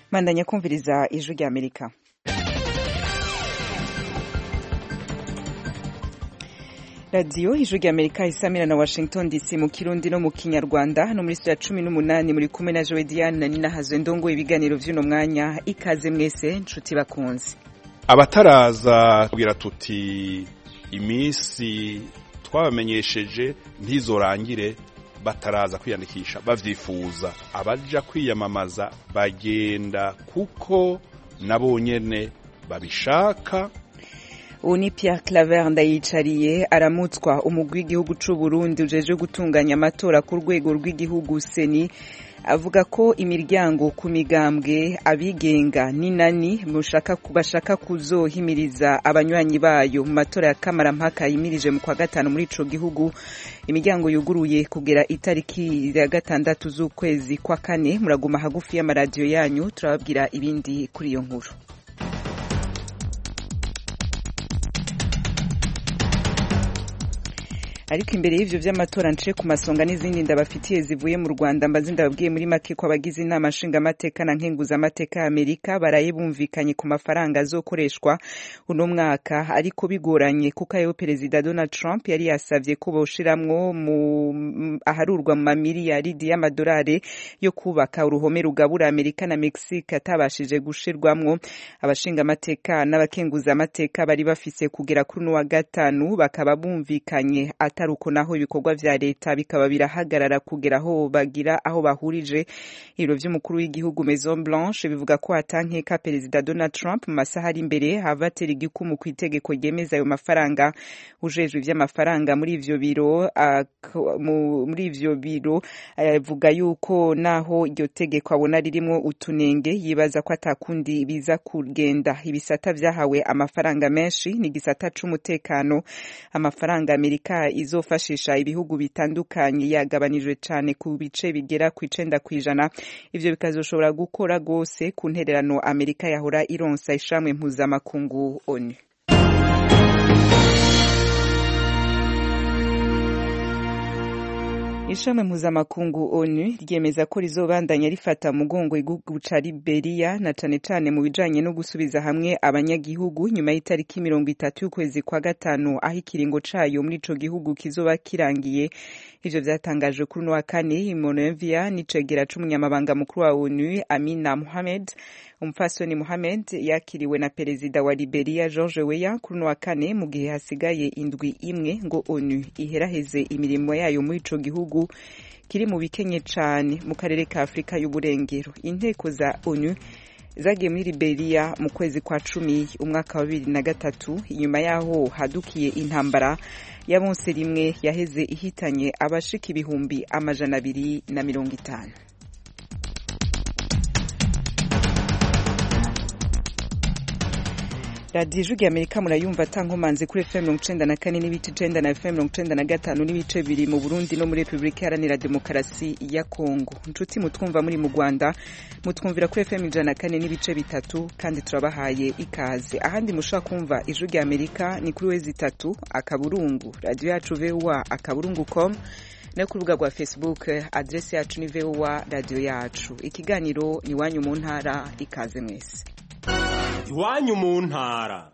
mandanya kumviriza ijwi rya amerika radiyo ijwi rya amerika isamira na washington dc mu kirundi no mu kinyarwanda hano muri sitira cumi n'umunani muri kumwe na jowe diane na nina hazwe ndongo ibiganiro vy'uno mwanya ikaze mwese nshuti bakunzi abataraza kugira tuti iminsi twabamenyesheje ntizorangire bataraza kwiyandikisha bavyifuza abaja kwiyamamaza bagenda kuko nabo nyene babishaka ubu ni Pierre Claver ndayicariye aramutswa umugwi w'igihugu c'u Burundi ujeje gutunganya amatora ku rwego rw'igihugu seni avuga ko imiryango ku migambwe abigenga n'inani bashaka kuzohimiriza abanywanyi bayo mu matora ya kamarampaka yimirije mu kwa gatanu muri ico gihugu imiryango yuguruye kugera itariki ya gatandatu z'ukwezi kwa kane muraguma hagufi y'amaradiyo yanyu turababwira ibindi kuri iyo nkuru ariko imbere y'ivyo vy'amatora nce ku masonga n'izindi ndabafitiye zivuye mu Rwanda mbazi ndababwiye muri make ko abagize inama nshingamateka na nkenguzamateka ya Amerika baraye bumvikanye ku mafaranga azokoreshwa uno mwaka ariko bigoranye kuko ayo perezida Donald Trump yari yasavye ko boshiramwo mu aharurwa mu mamiliyaridi y'amadolari yo kubaka uruhome rugabura Amerika na Mexique atabashije gushirwamwo abashingamateka n'abakenguzamateka bari bafise kugera kuri uno wa gatanu bakaba bumvikanye atari uko naho ibikorwa vya leta bikaba birahagarara kugera aho bagira aho bahurije ibiro vy'umukuru w'igihugu Maison Blanche bivuga ko atankeka perezida Donald Trump mu masaha ari imbere hava atera igikumu ku itegeko ryemeza ayo mafaranga ujejwe ivy'amafaranga muri ivyo biro muri ivyo biro avuga yuko naho iryo tegeko abona ririmwo utunenge yibaza ko atakundi biza kugenda ibisata vyahawe amafaranga menshi ni igisata c'umutekano amafaranga Amerika izofashisha ibihugu bitandukanye yagabanijwe cyane ku bice bigera ku icenda kw'ijana ivyo bikazoshobora gukora rwose ku ntererano amerika yahora ironsa ishamwe mpuzamakungu onu ishami mpuzamakungu onu ryemeza ko rizobandanya rifata mugongo igihugu ca liberiya na cane cane mu bijanye no gusubiza hamwe abanyagihugu nyuma y'itariki mirongo itatu y'ukwezi kwa gatanu aho ikiringo cayo muri ico gihugu kizoba kirangiye ivyo vyatangajwe kuri uno wa kane monrovia n'icegera c'umunyamabanga mukuru wa onu amina mohamed umupfasoni Mohamed yakiriwe na perezida wa Liberia George Weah kuri uno wa kane mu gihe hasigaye indwi imwe ngo ONU iheraheze imirimo yayo muri ico gihugu kiri mu bikenye cane mu karere ka Afrika y'uburengero inteko za ONU zagiye muri Liberia mu kwezi kwa cumi umwaka wa bibiri na gatatu inyuma yaho hadukiye intambara ya bonse rimwe yaheze ihitanye abashika ibihumbi amajana abiri na mirongo itanu radiyo ijwi amerika murayumva atankomanzi kuri fm mirongo icenda na kane n'ibice icenda na fm mirongo icenda na gatanu n'ibice bibiri mu burundi no muri repubulika iharanira demokarasi ya kongo nshuti mutwumva muri mu rwanda mutwumvira kuri fm ijana na kane n'ibice bitatu kandi turabahaye ikaze ahandi mushobora kumva ijwi rya amerika ni kuri wezi itatu akaburungu radiyo yacu voa akaburungu com no ku rubuga rwa facebook adresi yacu ni voa radiyo yacu ikiganiro ni iwanyu mu ntara ikaze mwese iwanyu mu ntara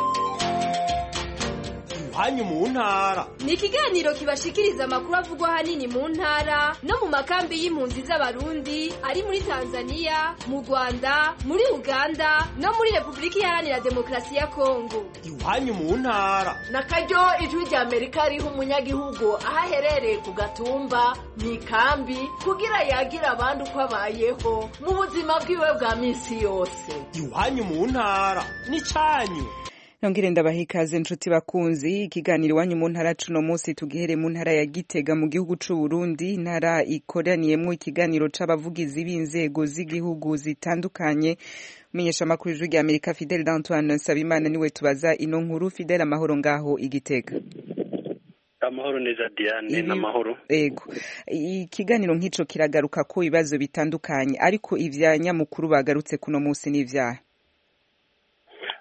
iwanyu mu ntara ni ikiganiro kibashikiriza amakuru avugwa ahanini mu ntara no mu makambi y'impunzi z'abarundi ari muri tanzania mu rwanda muri uganda no muri repubulika iharanira demokarasi ya kongo iwanyu mu ntara na karyo ijwi rya amerika riha umunyagihugu aho aherereye ku gatumba mu ikambi kugira yagire abandi uko abayeho mu buzima bwiwe bwa minsi yose iwanyu mu ntara ni cyanyu nongere ndabaha ikaze nshuti bakunzi ikiganiro iwanyu mu ntara cuno munsi tugihere mu ntara ya gitega mu gihugu c'u Burundi intara ikoraniyemwo ikiganiro c'abavugizi b'inzego z'igihugu zitandukanye menyesha amakuru ijwi rya Amerika Fidel Antoine Nsabimana niwe tubaza ino nkuru Fidel amahoro ngaho igitega amahoro neza Diane n'amahoro ego ikiganiro nk'ico kiragaruka ko ibibazo bitandukanye ariko ivya nyamukuru bagarutse kuno munsi n'ivyaha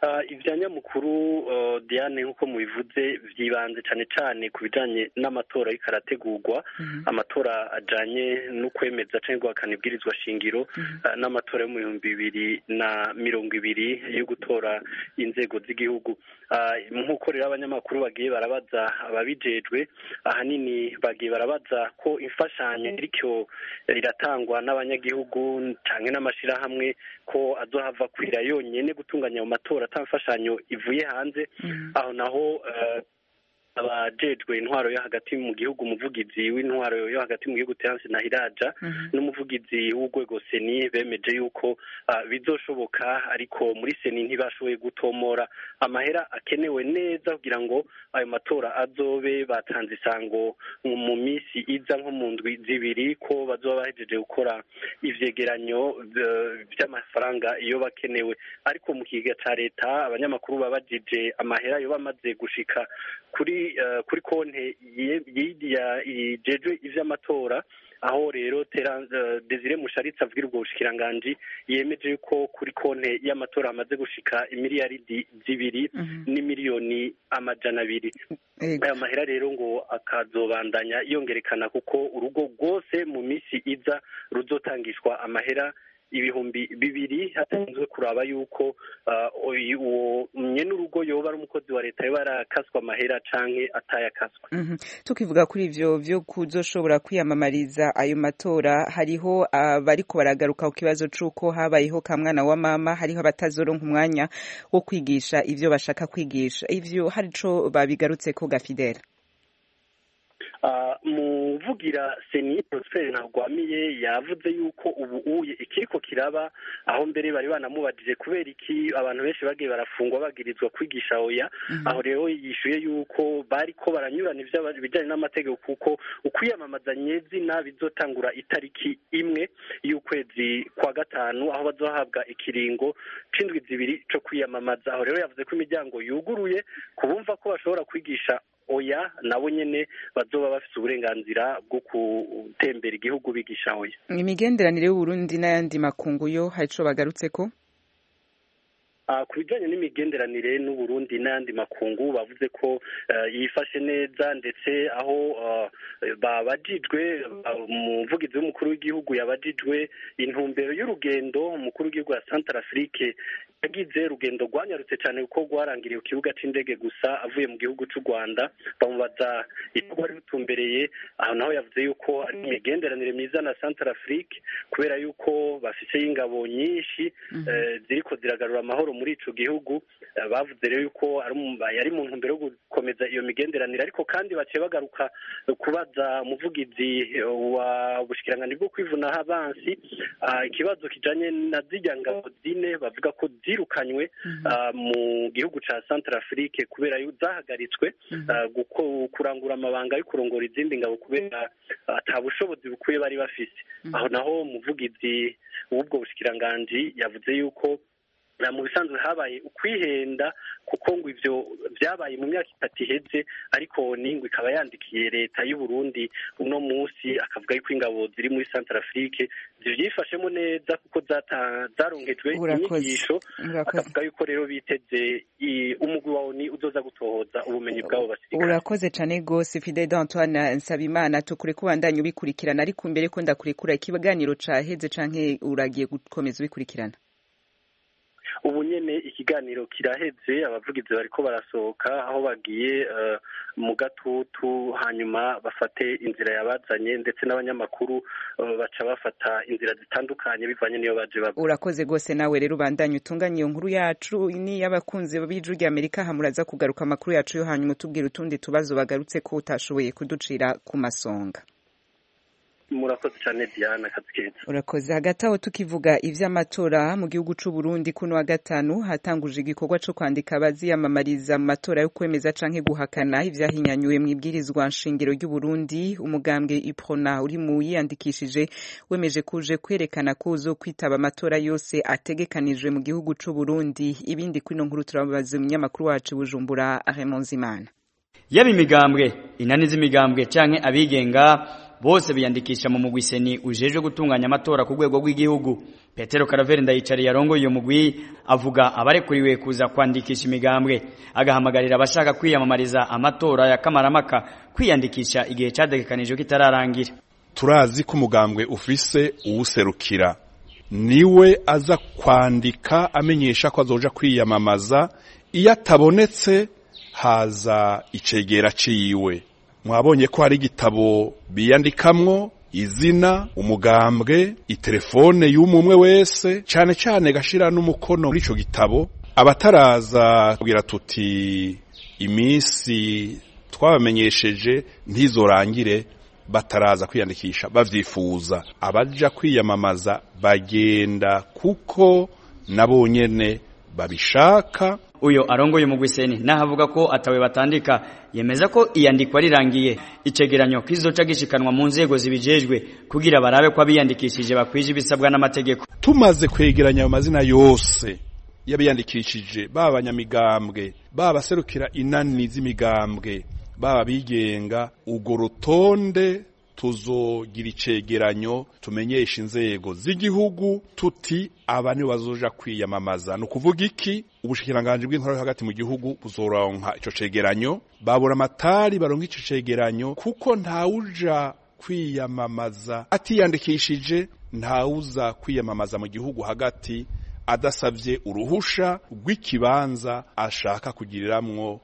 ibya nyamukuru diane nk'uko mubivuze byibanze cyane cyane ku bijyanye n'amatora ariko arategurwa amatora ajyanye no kwemeza cyangwa guhakana ibwirizwa shingiro n'amatora yo mu bihumbi bibiri na mirongo ibiri yo gutora inzego z'igihugu nk'uko rero abanyamakuru bagiye barabaza ababijejwe ahanini bagiye barabaza ko imfashanyo iricyo iratangwa n'abanyagihugu cyane n'amashyirahamwe ko azohava kwira yonyine gutunganya ayo matora ata mfashanyo ivuye hanze aho naho abajejwe intwaro yo hagati mu gihugu umuvugizi w'intwaro yo hagati mu gihugu Terence Nahiraja n'umuvugizi w'urwego seni bemeje yuko bizoshoboka ariko muri seni ntibashoboye gutomora amahera akenewe neza kugira ngo ayo matora azobe batanze isango mu minsi iza nko mu ndwi zibiri ko bazoba bahejeje gukora ivyegeranyo vy'amafaranga iyo bakenewe ariko mu kiga ca leta abanyamakuru babajije amahera yo bamaze gushika kuri kuri konti yijejwe ivy'amatora aho rero desire musharitse avugira ubwo bushikiranganji yemeje ko kuri konti y'amatora hamaze gushika imiliyaridi zibiri n'imiliyoni amajana abiri aya mahera rero ngo akazobandanya yongerekana kuko urugo rwose mu minsi iza ruzotangishwa amahera ibihumbi bibiri hatanzwe kuraba yuko uwo nyene urugo yoba ari umukozi wa leta yoba arakaswa amahera canke atayakaswa tukivuga kuri ivyo vyo kuzoshobora kwiyamamariza ayo matora hariho abariko baragaruka ku kibazo c'uko habayeho kamwana wa mama hariho abatazoronka umwanya wo kwigisha ivyo bashaka kwigisha ivyo hari ico babigarutseko gafidela muvugira seni prosper ntagwamiye yavuze yuko ubu uye ikiriko kiraba aho mbere bari banamubajije kubera iki abantu benshi bagiye barafungwa bagirizwa kwigisha oya aho rero yishuye yuko bariko baranyurana ibijyanye n'amategeko kuko ukwiyamamaza nyezina bizotangura itariki imwe y'ukwezi kwa gatanu aho bazohabwa ikiringo c'indwi zibiri co kwiyamamaza aho rero yavuze ko imiryango yuguruye kubumva ko bashobora kwigisha oya nabo nyene bazoba bafite uburenganzira bwo gutembera igihugu bigisha oya imigenderanire y'uburundi n'ayandi makungu yo hari ico bagarutseko ku bijyanye n'imigenderanire n'uburundi n'ayandi makungu bavuze ko yifashe neza ndetse aho babajijwe umuvugizi w'umukuru w'igihugu yabajijwe intumbero y'urugendo umukuru w'igihugu ya santara afurike yagize urugendo rwanyarutse cyane kuko rwarangiriye ku kibuga cy'indege gusa avuye mu gihugu cy'u rwanda bamubaza icyo wari rutumbereye aho naho yavuze yuko ari imigenderanire myiza na santara afurike kubera yuko bafite y'ingabo nyinshi ziriko ziragarura amahoro muri ico gihugu bavuze rero yuko yari mu ntumbero yo gukomeza iyo migenderanire ariko kandi baciye bagaruka kubaza umuvugizi wa bushikiranganji bwo kwivunaho abansi ikibazo kijanye na zirya ngabo zine bavuga ko zirukanywe mu gihugu ca centre afrique kubera zahagaritswe kurangura amabanga yo kurongora izindi ngabo kubera ata bushobozi bukwiye bari bafise aho naho umuvugizi w'ubwo bushikiranganji yavuze yuko mu bisanzwe habaye ukwihenda kuko ngo ivyo vyabaye mu myaka itatu iheze ariko n'ingwe ikaba yandikiye leta y'u Burundi uno musi akavuga yuko ingabo ziri muri Central Afrique zivyifashemo neza kuko zaronkejwe inyigisho akavuga yuko rero biteze umugwi wa ONU uzoza gutohoza ubumenyi bwabo basirikare urakoze cane gose Fidel Antoine Nsabimana tukure kubandanya ubikurikirana ariko mbere ko ndakurekura ikiganiro caheze canke uragiye gukomeza ubikurikirana ubu nyene ikiganiro kiraheze abavugizi bariko barasohoka aho bagiye mu gatutu hanyuma bafate inzira yabazanye ndetse n'abanyamakuru baca bafata inzira zitandukanye bivanye n'iyo baje bava urakoze rwose nawe rero ubandanye utunganye iyo nkuru yacu ni y'abakunzi b'ijwi rya amerika hamuraza kugaruka amakuru yacu yo hanyuma utubwira utundi tubazo bagarutse ko utashoboye kuducira ku masonga murakoze cyane diana akazi keza urakoze hagati aho tukivuga ivy'amatora mu gihugu c'u Burundi kuno wa gatanu hatanguje igikorwa co kwandika abaziyamamariza mu matora yo kwemeza canke guhakana ivyahinyanyuwe mu ibwirizwa nshingiro ry'u Burundi umugambwe iprona uri mu yiyandikishije wemeje kuje kwerekana ko uzo kwitaba amatora yose ategekanijwe mu gihugu c'u Burundi ibindi kwino nkuru turabaza umunyamakuru wacu Bujumbura Raymond Zimana yaba imigambwe inani z'imigambwe canke abigenga bose biyandikisha mu mugwi seni ujejwe gutunganya amatora ku rwego rw'igihugu petero karaveri ndayicariye arongoye uyu mugwi avuga abarekuriwe kuza kwandikisha imigambwe agahamagarira abashaka kwiyamamariza amatora ya kamaramaka kwiyandikisha igihe cyategekanijwe kitararangira turazi ko umugambwe ufise uwuserukira niwe aza kwandika amenyesha ko azoja kwiyamamaza iyo atabonetse haza icegera ciwe mwabonye ko hari igitabo biyandikamwo izina umugambwe itelefone y'umwe wese cyane cyane gashira n'umukono muri ico gitabo abataraza kugira tuti iminsi twabamenyesheje ntizorangire bataraza kwiyandikisha bavyifuza abaja kwiyamamaza bagenda kuko nabo nyene babishaka uyo arongoye mu gwiseni nahavuga ko atawe batandika yemeza ko iyandikwa rirangiye icegeranyo kizoca gishikanwa mu nzego zibijejwe kugira barabe ko abiyandikishije bakwije ibisabwa n'amategeko tumaze kwegeranya ayo mazina yose y'abiyandikishije baba abanyamigambwe baba serukira inani z'imigambwe baba bigenga urwo rutonde tuzogira icegeranyo tumenyesha inzego z'igihugu tuti aba nibo bazoja kwiyamamaza ni ukuvuga iki ubushikiranganji bw'intore hagati mu gihugu buzoronka ico cegeranyo babura amatari baronka ico cegeranyo kuko ntawuja kwiyamamaza atiyandikishije ntawuza kwiyamamaza mu gihugu hagati adasavye uruhusha rw'ikibanza ashaka kugiriramwo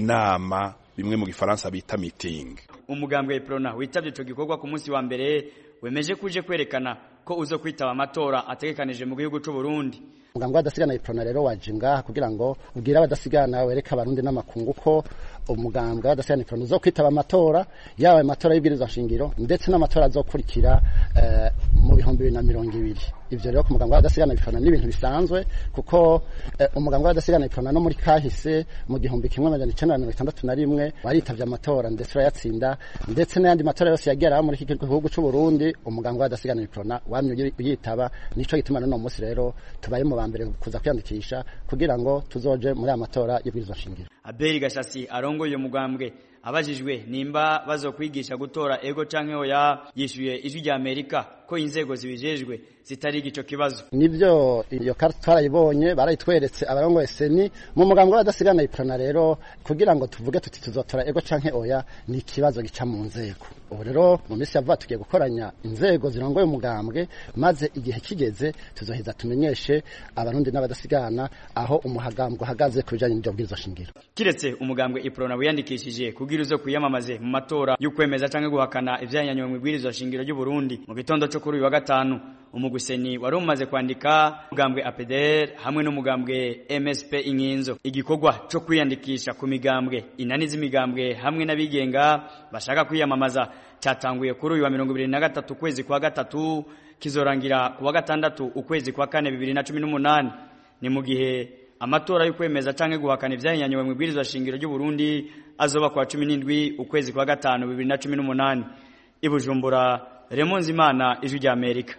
inama bimwe mu gifaransa bita meeting umugambwe Prona witavye ico gikorwa ku munsi wa mbere wemeje kuje kwerekana ko uzo kwitaba amatora ategekanije mu gihugu c'u Burundi umugambwe w'adasigana Prona rero waje ngaha kugira ngo ubwire abadasigana wereka abarundi n'amakungu ko umugambwe w'adasigana Prona uzo kwitaba amatora yaba amatora y'ibwirizwa shingiro ndetse n'amatora azokurikira uh, mu bihumbi bibiri na mirongo ibiri ivyo rero ku mugambwe w'adasigana Prona ni ibintu bisanzwe kuko uh, umugambwe w'adasigana Prona no muri kahise mu gihumbi kimwe amajana icenda na mirongo itandatu na rimwe waritavye amatora ndetse urayatsinda ndetse n'ayandi matora yose yagera muri iki gihugu c'u Burundi umugambwe w'adasigana Prona wamye uyitaba nico gituma none munsi rero tubaye mu bambere kuza kwiyandikisha kugira ngo tuzoje muri amatora y'ibwirizwa shingiro Abeli Gashasi arongoye umugambwe abajijwe nimba bazokwigisha gutora ego canke oya yishuye ijwi rya Amerika ko inzego zibijejwe zitari igico kibazo nivyo iyo karta twarayibonye barayitweretse abarongoye seni mu mugambwe w'adasigana iprana rero kugira ngo tuvuge tuti tuzotora ego canke oya ni ikibazo gica mu nzego ubu rero mu minsi yavuga tugiye gukoranya inzego zirongoye umugambwe maze igihe kigeze tuzoheza tumenyeshe abarundi n'abadasigana aho umuhagambwe uhagaze ku bijanye n'ibyo bwirizwa shingiro kiretse umugambwe iprona wiyandikishije kugira uzo kwiyamamaze mu matora y'ukwemeza canke guhakana ivyanyanywe mu bwirizwa shingiro ry'u Burundi mu gitondo cyo kuri uyu wa gatanu umuguseni wari umaze kwandika umugambwe APDR hamwe n'umugambwe MSP inkinzo igikorwa cyo kwiyandikisha ku migambwe inani z'imigambwe hamwe n'abigenga bashaka kwiyamamaza cyatanguye kuri uyu wa 2023 kwezi kwa gatatu kizorangira ku wa gatandatu ukwezi kwa kane 2018 ni mu gihe amatora y'ukwemeza canke guhakana ivyanyanywe mu bwirizwa shingiro ry'u Burundi azoba kwa 17 ukwezi kwa gatanu 2018 ibujumbura Raymond Zimana ijwi rya Amerika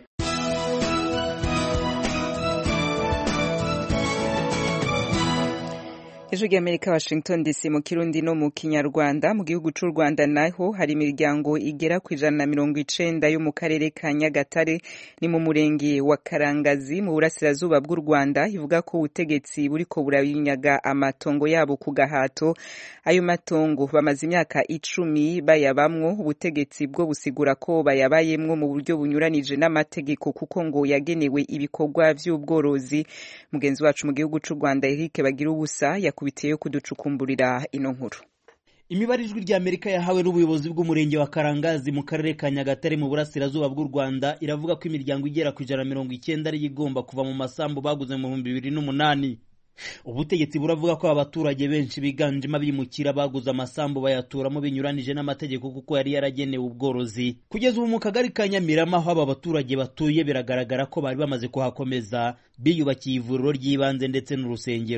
Ijwi ry'Amerika Washington DC mu Kirundi no mu Kinyarwanda mu gihugu c'u Rwanda naho hari imiryango igera ku ijana na mirongo icenda yo mu karere ka Nyagatare ni mu murenge wa Karangazi mu burasirazuba bw'u Rwanda ivuga ko ubutegetsi buriko burabinyaga amatongo yabo ku gahato ayo matongo bamaze imyaka icumi bayabamwo ubutegetsi bwo busigura ko bayabayemwo mu buryo bunyuranije n'amategeko kuko ngo yagenewe ibikorwa vy'ubworozi mugenzi wacu mu gihugu c'u Rwanda Eric Bagira ubusa yakubitiyeyo kuducukumburira ino nkuru imibare ijwi rya amerika yahawe n'ubuyobozi bw'umurenge wa karangazi mu karere ka nyagatare mu burasirazuba bw'u rwanda iravuga ko imiryango igera ku ijana mirongo icyenda ariyo igomba kuva mu masambu baguze mu bihumbi bibiri n'umunani ubutegetsi buravuga ko abaturage benshi biganjemo abimukira baguze amasambu bayaturamo binyuranije n'amategeko kuko yari yaragenewe ubworozi kugeza ubu mu kagari ka nyamirama aho aba baturage batuye biragaragara ko bari bamaze kuhakomeza biyubakiye ivuriro ry'ibanze ndetse n'urusengero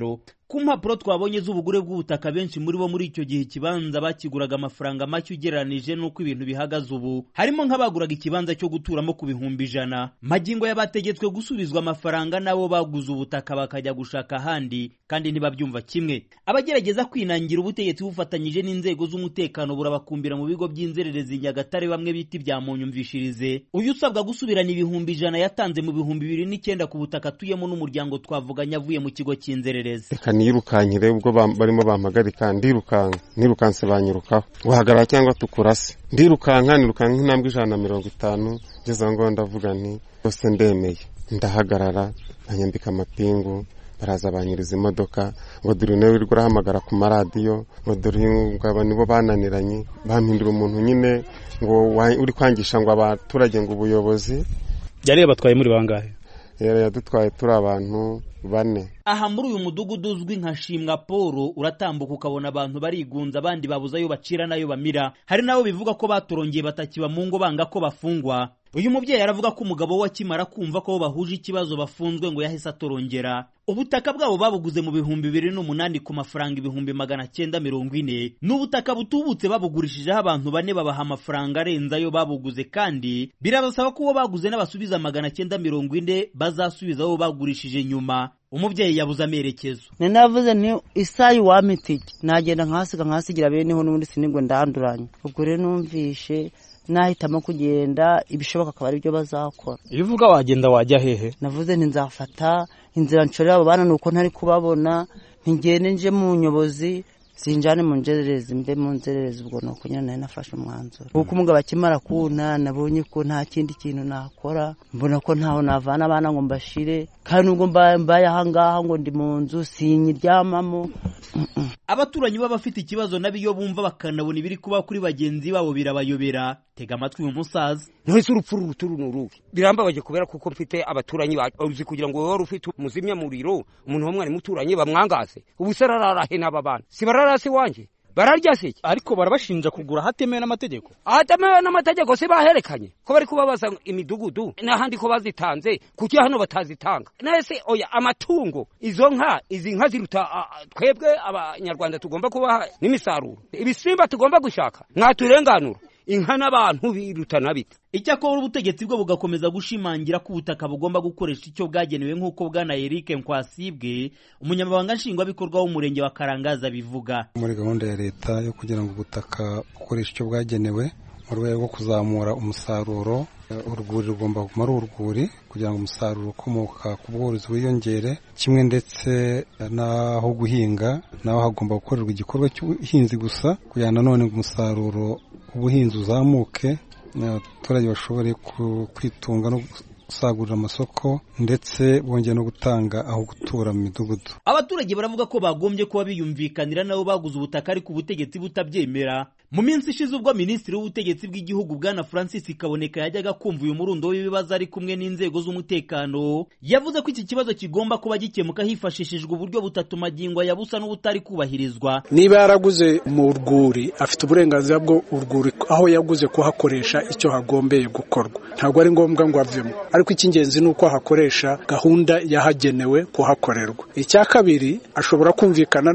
ku mpapuro twabonye z'ubugure bw'ubutaka benshi muri bo muri icyo gihe ikibanza bakiguraga amafaranga make ugereranije n'uko ibintu bihagaze ubu harimo nk'abaguraga ikibanza cyo guturamo ku bihumbi ijana magingo y'abategetswe gusubizwa amafaranga nabo baguze ubutaka bakajya gushaka ahandi kandi ntibabyumva kimwe abagerageza kwinangira ubutegetsi bufatanyije n'inzego z'umutekano burabakumbira mu bigo by'inzererezi nyagatare bamwe bita ibya munyumvishirize uyu usabwa gusubirana ibihumbi ijana yatanze mu bihumbi bibiri n'icyenda ku butaka atuyemo n'umuryango twavuganye avuye mu kigo cy'inzererezi reka nirukankire ubwo barimo bampagarika ndirukanka nirukanse banyirukaho guhagarara cyangwa tukurase ndirukanka nirukanka intambwe ijana na mirongo itanu ngeze aho ngaho ndavuga nti rwose ndemeye ndahagarara banyambika amapingu baraza banyiriza imodoka ngo dore nawe wirirwa urahamagara ku maradiyo ngo dore ngabo nibo bananiranye bampindura umuntu nyine ngo uri kwangisha ngo abaturage ngo ubuyobozi yari batwaye muri bangahe yadutwaye turi abantu bane aha muri uyu mudugudu uzwi nka shimwa paul uratambuka ukabona abantu barigunza abandi babuze ayo bacira n'ayo bamira hari nabo bivuga ko batorongeye batakiba mu ngo banga ko bafungwa uyu mubyeyi aravuga ko umugabo we akimara kumva ko bahuje ikibazo bafunzwe ngo yahise atorongera ubutaka bwabo babuguze mu bihumbi bibiri n'umunani ku mafaranga ibihumbi magana cyenda mirongo ine ni ubutaka butubutse babugurishijeho abantu bane babaha amafaranga arenze ayo babuguze kandi birabasaba ko uwo baguze n'abasubiza magana cyenda mirongo ine bazasubiza abo bagurishije nyuma umubyeyi yabuze amerekezo ni navuze nti isayi wamitike nagenda nkahasiga nkahasigira beneho n'ubundi sinigwe ndanduranye ubwo rero numvishe nahitamo kugenda ibishoboka akaba ari byo bazakora iyo uvuga wagenda wajya hehe navuze nti nzafata inzira nshorera abo bana ni uko ntari kubabona ntigende nje mu nyobozi sinjane mu nzererezi mbe mu nzererezi ubwo ni uko nyine nari nafashe umwanzuro kuko umugabo akimara kuna nabonye ko nta kindi kintu nakora mbona ko ntaho navana abana ngo mbashire kandi nubwo mbaye ahangaha ngo ndi mu nzu sinyiryamamo abaturanyi b'abafite ikibazo nabo iyo bumva bakanabona ibiri kuba kuri bagenzi babo birabayobera tega amatwi uyu musaza ntese urupfu ruturu ni uruhe birambabaje kubera kuko mfite abaturanyi uzi kugira ngo wari ufite umuzimyamuriro umuntu w'umwari muturanye bamwangaze ubu se ararahe n'aba bana si bararase iwanjye bararya se ariko barabashinja kugura ahatemewe n'amategeko ahatemewe n'amategeko si baherekanye ko bari kubabaza imidugudu n'ahandi ko bazitanze kuki hano batazitanga nese oya amatungo izo nka izi nka ziruta twebwe abanyarwanda tugomba kubaha n'imisaruro ibisimba tugomba gushaka mwaturenganura inka n'abantu birutana bita icyakora ubutegetsi bwo bugakomeza gushimangira ko ubutaka bugomba gukoresha icyo bwagenewe nk'uko bwana Eric Nkwasibwe umunyamabanga nshingwabikorwa w'umurenge wa Karangaza bivuga muri gahunda ya leta yo kugira ngo ubutaka bukoreshe icyo bwagenewe mu rwego rwo kuzamura umusaruro urwuri rugomba kuguma ari urwuri kugira ngo umusaruro ukomoka ku bworozi wiyongere kimwe ndetse n'aho guhinga naho hagomba gukorerwa igikorwa cy'ubuhinzi gusa kugira ngo nanone umusaruro ubuhinzi uzamuke abaturage bashobore kwitunga no gusagurira amasoko ndetse bongera no gutanga aho gutura mu midugudu abaturage baravuga ko bagombye kuba biyumvikanira nabo baguze ubutaka ariko ubutegetsi butabyemera mu minsi ishize ubwo minisitiri w'ubutegetsi bw'igihugu bwana francis kaboneka yajyaga kumva uyu murundo w'ibibazo ari kumwe n'inzego z'umutekano yavuze ko iki kibazo kigomba kuba gikemuka hifashishijwe uburyo butatu magingo yabusa n'ubutari kubahirizwa niba yaraguze mu rwuri afite uburenganzira bwo urwuri aho yaguze kuhakoresha icyo hagombeye gukorwa ntabwo ari ngombwa ngo avemo ariko icy'ingenzi ni uko hakoresha gahunda yahagenewe kuhakorerwa icya kabiri ashobora kumvikana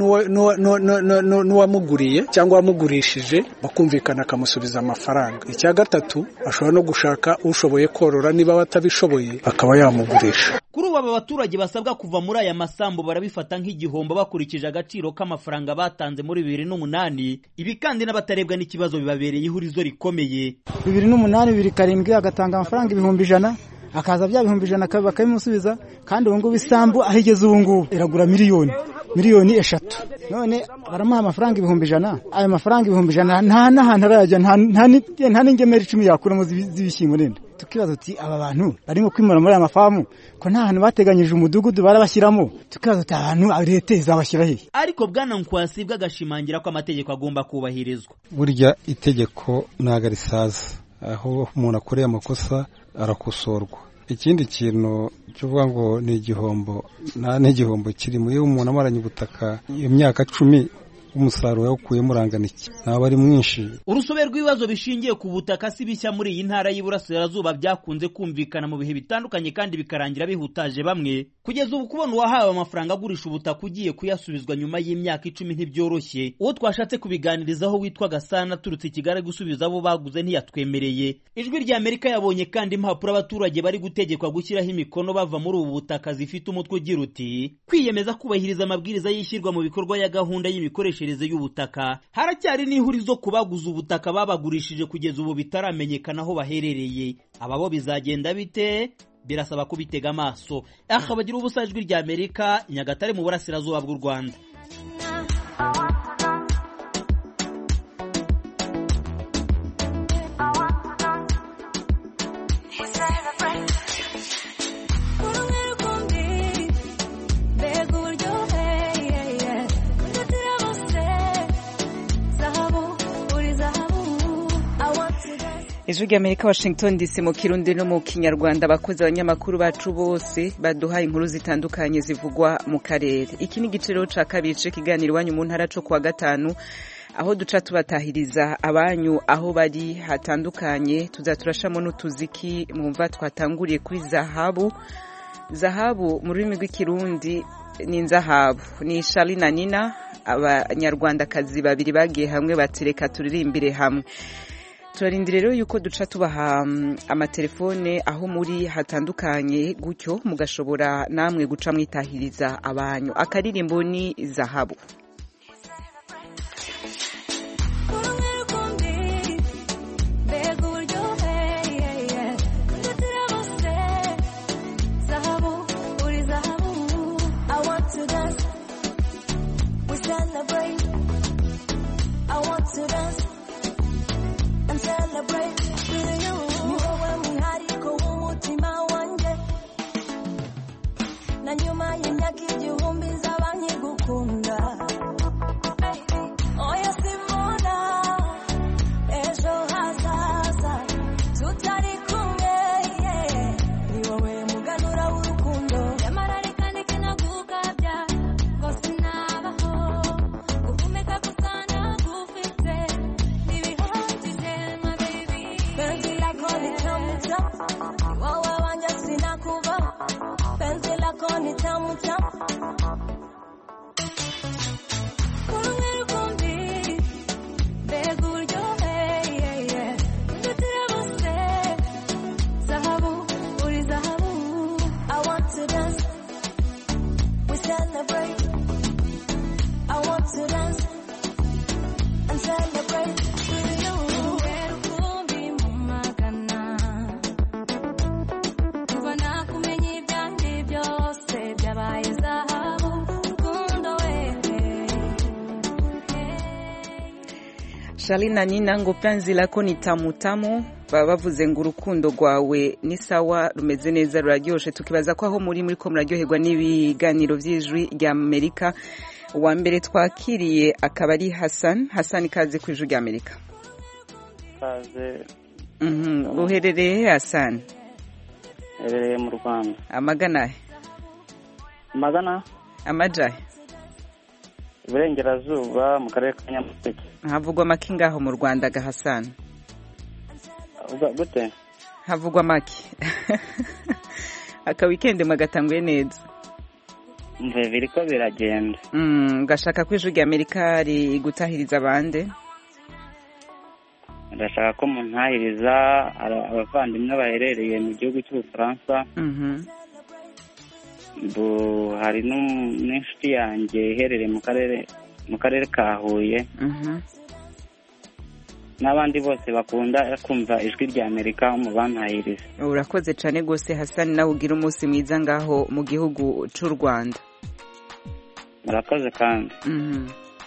n'uwamuguriye cyangwa uwamugurishije bakumvikana akamusubiza amafaranga icya gatatu ashobora no gushaka ushoboye korora niba batabishoboye akaba yamugurisha kuri ubu aba baturage basabwa kuva muri aya masambu barabifata nk'igihombo bakurikije agaciro k'amafaranga batanze muri bibiri n'umunani ibi kandi n'abatarebwa n'ikibazo bibabereye ihurizo rikomeye bibiri n'umunani bibiri karindwi agatanga amafaranga ibihumbi ijana akaza bya bihumbi ijana bakabimusubiza kandi ubu ngubu isambu aho igeze ubu ngubu iragura miliyoni miliyoni eshatu none baramuha amafaranga ibihumbi ijana ayo mafaranga ibihumbi ijana nta n'ahantu arayajya nta n'ingemeri icumi yakuramo z'ibishyimbo nenda tukibaza uti aba bantu barimo kwimura muri aya mafamu ko nta hantu bateganyije umudugudu barabashyiramo tukibaza uti abantu leta izabashyira hehe ariko bwana nkwasibwa agashimangira ko amategeko agomba kubahirizwa burya itegeko ntabwo risaza aho umuntu akoreye amakosa arakosorwa ikindi kintu cyuvuga ngo ni igihombo nta n'igihombo kirimo iyo umuntu amaranye ubutaka iyo myaka cumi umusaruro yawukuyemo urangana iki ntabwo ari mwinshi urusobe rw'ibibazo bishingiye ku butaka si bishya muri iyi ntara y'iburasirazuba byakunze kumvikana mu bihe bitandukanye kandi bikarangira bihutaje bamwe kugeza ubu kubona uwahawe amafaranga agurisha ubutaka ugiye kuyasubizwa nyuma y'imyaka icumi ntibyoroshye uwo twashatse kubiganirizaho witwa gasana aturutse i kigali gusubiza abo baguze ntiyatwemereye ijwi rya amerika yabonye kandi impapuro abaturage bari gutegekwa gushyiraho imikono bava muri ubu butaka zifite umutwe ugira uti kwiyemeza kubahiriza amabwiriza y'ishyirwa mu bikorwa ya gahunda y'imikoreshereze y'ubutaka haracyari n'ihurizo ku baguze ubutaka babagurishije kugeza ubu bitaramenyekana aho baherereye aba bo bizagenda bite birasaba kubitega amaso aha bagira ubusa ijwi rya amerika nyagatare mu burasirazuba bw'u rwanda ijwi rya amerika washington dc mu kirundi no mu kinyarwanda abakozi abanyamakuru bacu bose baduha inkuru zitandukanye zivugwa mu karere iki ni igiciro cya kabiri cy'ikiganiro iwanyu mu ntara cyo kuwa gatanu aho duca tubatahiriza abanyu aho bari hatandukanye tuzaturashamo n'utuziki mwumva twatanguriye kuri zahabu zahabu mu rurimi rw'ikirundi ni inzahabu ni shari na nina abanyarwandakazi babiri bagiye hamwe batireka turirimbire hamwe turarindira rero yuko duca tubaha amatelefone aho muri hatandukanye gutyo mugashobora namwe guca mwitahiriza abanyu akaririmbo ni zahabu na nyuma y'imyaka igihumbi nzaba nkigukunda oya simbona ejo hazaza tutari kumwe ni wowe muganura w'urukundo nyamara reka ndeke nagukabya ngo sinabaho guhumeka gusa nagufite ntibihagije my baby penzi lako ni tamu tamu ni wowe wanjye sinakuvaho penzi lako ni tamu tamu kumwe rukumbi mbega uburyohe ndutira bose zahabu uri zahabu I want to dance we celebrate I want to dance and celebrate with you rukumbi mu magana kuva nakumenya ibyanjye byose byabaye zahabu rukundo wewe shari na nina ngo penzi lako ni tamu tamu baba bavuze ngo urukundo rwawe ni sawa rumeze neza ruraryoshe tukibaza ko aho muri muri ko muraryoherwa n'ibiganiro by'ijwi rya amerika uwa mbere twakiriye akaba ari hasan hasan ikaze ku ijwi rya amerika kaze Mhm, uherereye he hasan herereye mu rwanda amagana he magana amajahe iburengerazuba mu karere ka nyamasheke havugwa make ngaho mu rwanda ga hasan Uga- gute havugwa make aka wikendi mwagatanguye neza mvuye biri ko biragenda Mm, ngashaka ko ijwi rya amerika rigutahiriza abande ndashaka ko muntahiriza aba- abavandimwe baherereye mu gihugu cy'ubufaransa Mhm. Bu- hari n'um- n'inshuti yanjye iherereye mu karere mu karere ka huye Mhm. n'abandi bose bakunda kumva ijwi rya amerika mu bantahiriza urakoze cyane rwose hasani nawe ugira umunsi mwiza ngaho mu gihugu cy'u rwanda murakoze kandi Mhm.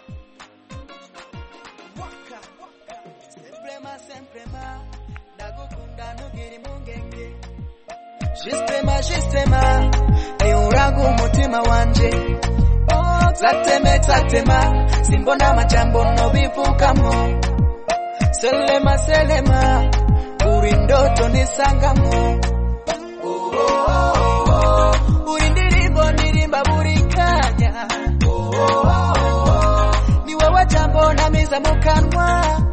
Sistema, sistema, euragu umutima wanje oh, zateme zatema simbona majambo nobivugamo selema selema uri ndoto nisangamo oh, oh, oh, oh. uri ndirimbo ndirimba buri kanya oh, oh, oh, oh. ni wowe mu kanwa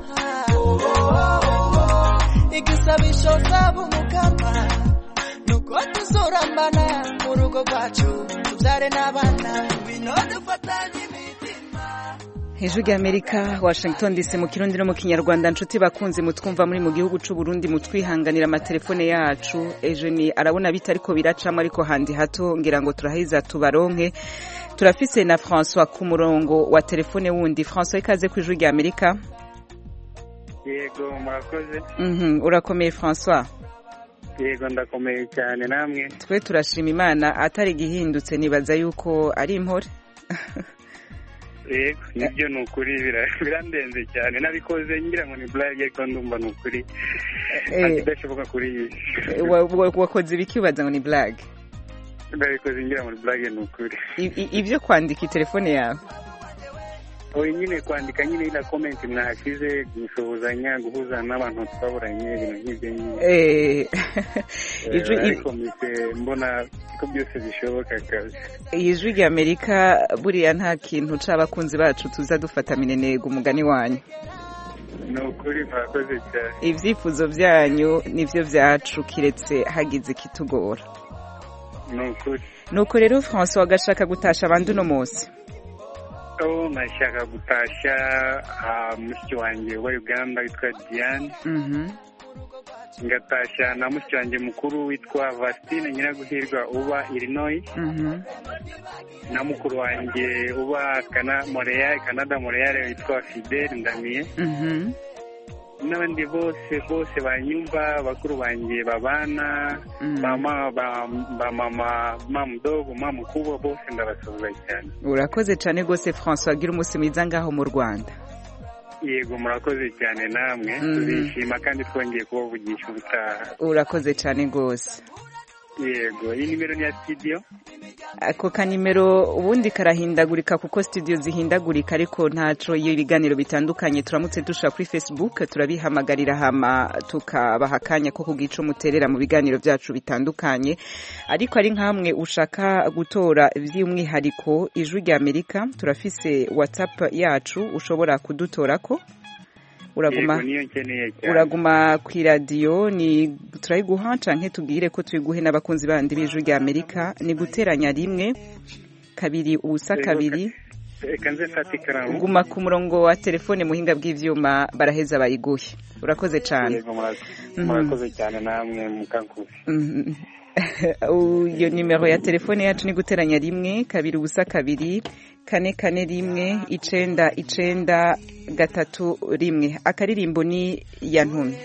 igisabisho zabo mu kanwa nuko tuzorambana mu rugo rwacu tubyare n'abana bino dufatanye ijwi ry'amerika washington dc mu kirundi no mu kinyarwanda nshuti bakunze mutwumva muri mu gihugu cy'u Burundi mutwihanganira amatelefone yacu ejo ni arabona bita ariko biracamo ariko handi hato ngira ngo turahiza tubaronke turafise na François ku murongo wa telefone wundi François ikaze ku ijwi ry'amerika yego murakoze Mhm, urakomeye François yego ndakomeye cyane namwe twe turashima imana atari igihindutse nibaza yuko ari impore yego nibyo ni ukuri bira- birandenze cyane nabikoze ngira ngo ni burage ariko ndumva ni ukuri Eh. ntabwo idashoboka kuri iyi si Wa- wa- wakoze ibiki ubaza ngo ni blague ndabikoze ngira ngo ni burage ni ukuri I- i- ibyo kwandika itelefone yawe oya nyine kwandika nyine iriya komenti mwahashyize gusuhuzanya guhuza n'abantu twaburanye ibintu nk'ibyo nyine Eh, ijwi Eh, ariko mpise mbona ko byose bishoboka kazi ijwi ry'amerika buriya nta kintu c'abakunzi bacu tuza dufata minenega umugani wanyu ni ukuri murakoze cyane ivyifuzo vyanyu nivyo vyacu kiretse hagize ikitugora ni ukuri nuko rero françois agashaka gutasha abandi uno munsi aho nashaka gutashya ah, mushiki wanjye wa uganda witwa diane Mhm. ngatashya na mushiki wanjye mukuru witwa vastine nyiraguhirwa uba illinois Mhm. na mukuru wanjye uba kana montreal canada montreal witwa fidel ndamiye Mhm. n'abandi bose bose banyumva bakuru banjye babana Mm. mama ba, ba mama mama mdogo mama mkubwa bose ndabasuhuza cyane urakoze cane gose françois agira umunsi mwiza ngaho mu rwanda yego murakoze cyane namwe Mm. turishima kandi twongeye kubavugisha ubutaha urakoze cane gose yego iyi nimero ni ya studio ako kanimero ubundi karahindagurika kuko studio zihindagurika ariko ntaco iyo ibiganiro bitandukanye turamutse dusha kuri facebook turabihamagarira hama tukabaha akanya ko kugira ico muterera mu biganiro vyacu bitandukanye ariko ari nkamwe ushaka gutora vy'umwihariko ijwi rya amerika turafise whatsapp yacu ushobora kudutorako uraguma yego niyo nkeneye cyane uraguma ku iradiyo ni turayiguha canke tubwire ko tuyiguhe n'abakunzi bandi b'ijwi rya amerika ni guteranya rimwe kabiri ubusa Yego, kabiri reka nze mfate ikaramu guma ku murongo wa telefone muhinga bw'ivyuma baraheza bayiguhe urakoze cane yego murakoze Mhm. murakoze cyane namwe mukankusi Mhm. iyo nimero ya telefone yacu ni guteranya rimwe kabiri ubusa kabiri kane kane rimwe icenda icenda gatatu rimwe akaririmbo ni yantumye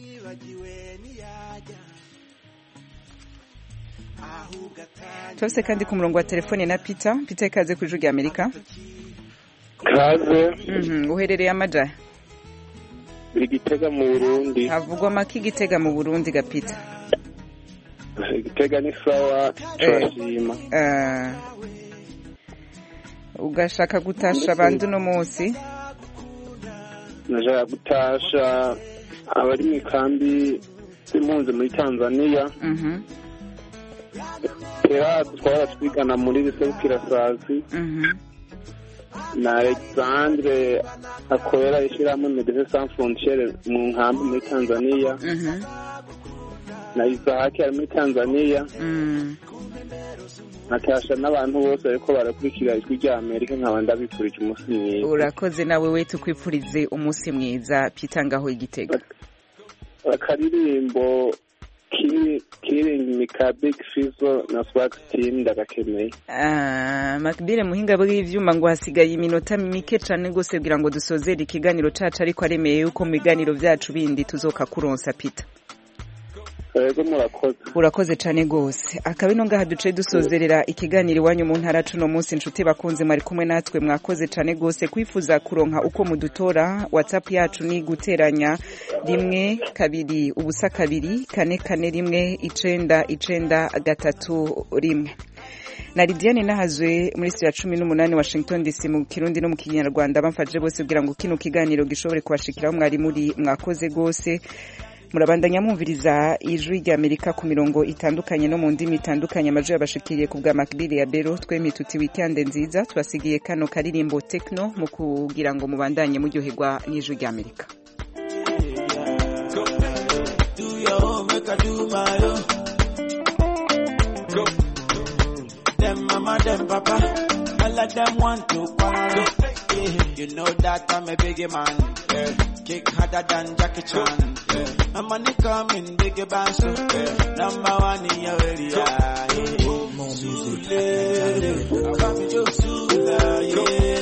twese kandi ku murongo wa telefone na peter peter ikaze ku ijwi rya amerika kaze Mhm, uherereye amaja biri gitega mu burundi havugwa make igitega mu burundi ga peter gitega ni sawa turashima Eh, ugashaka gutasha abandi uno munsi najaya gutasha abari mu ikambi z'impunzi muri tanzania Mhm, kera twara twigana muri biserukirasazi mhm. na alexandre akorera ishyirahamwe medecins sans frontiere mu nkambi muri tanzania Mhm. na isahaki ari muri tanzania Mm. natasha n'abantu bose bariko barakurikira ijwi rya amerika nkaba ndabifurije umunsi mwiza urakoze nawe we tukwifurize umunsi mwiza peter ngaho igitega akaririmbo Ki- killing me ka big fizo na swag team ndagakeneye Ah, makbire muhinga bw'ivyuma ngo hasigaye iminota mike cane gose kugira ngo dusozere ikiganiro cacu ariko aremeye yuko mu biganiro vyacu bindi tuzoka kuronsa peter yego murakoze urakoze cane gose akaba ino ngaha duce dusozerera ikiganiro iwanyu mu ntara cuno munsi nshuti bakunze mwari kumwe natwe mwakoze cane gose kwifuza kuronka uko mudutora whatsapp yacu ni guteranya rimwe kabiri ubusa kabiri kane kane rimwe icenda icenda gatatu rimwe na Lidiane nahazwe muri studio ya cumi n'umunani Washington DC mu kirundi no mu kinyarwanda bamfaje bose kugira ngo kino kiganiro gishobore kubashikiraho mwari muri mwakoze gose murabandanya mwumviriza ijwi rya amerika ku mirongo itandukanye no mu ndimi itandukanye amajwi yabashikiriye ku bwa makirire ya bero twemye tuti wikende nziza tubasigiye kano karirimbo tekno mu kugira ngo mubandanye muryoherwa n'ijwi rya amerika Do your own, make I do my own. Go. Them mama, them papa, all of them want to quarrel. Yeah. You know that I'm a biggie man. Yeah. Kick harder than Jackie Chan. Yeah. My money coming, biggie band, so yeah. number one in your area. Yeah. More music. I want me to Sula, yeah.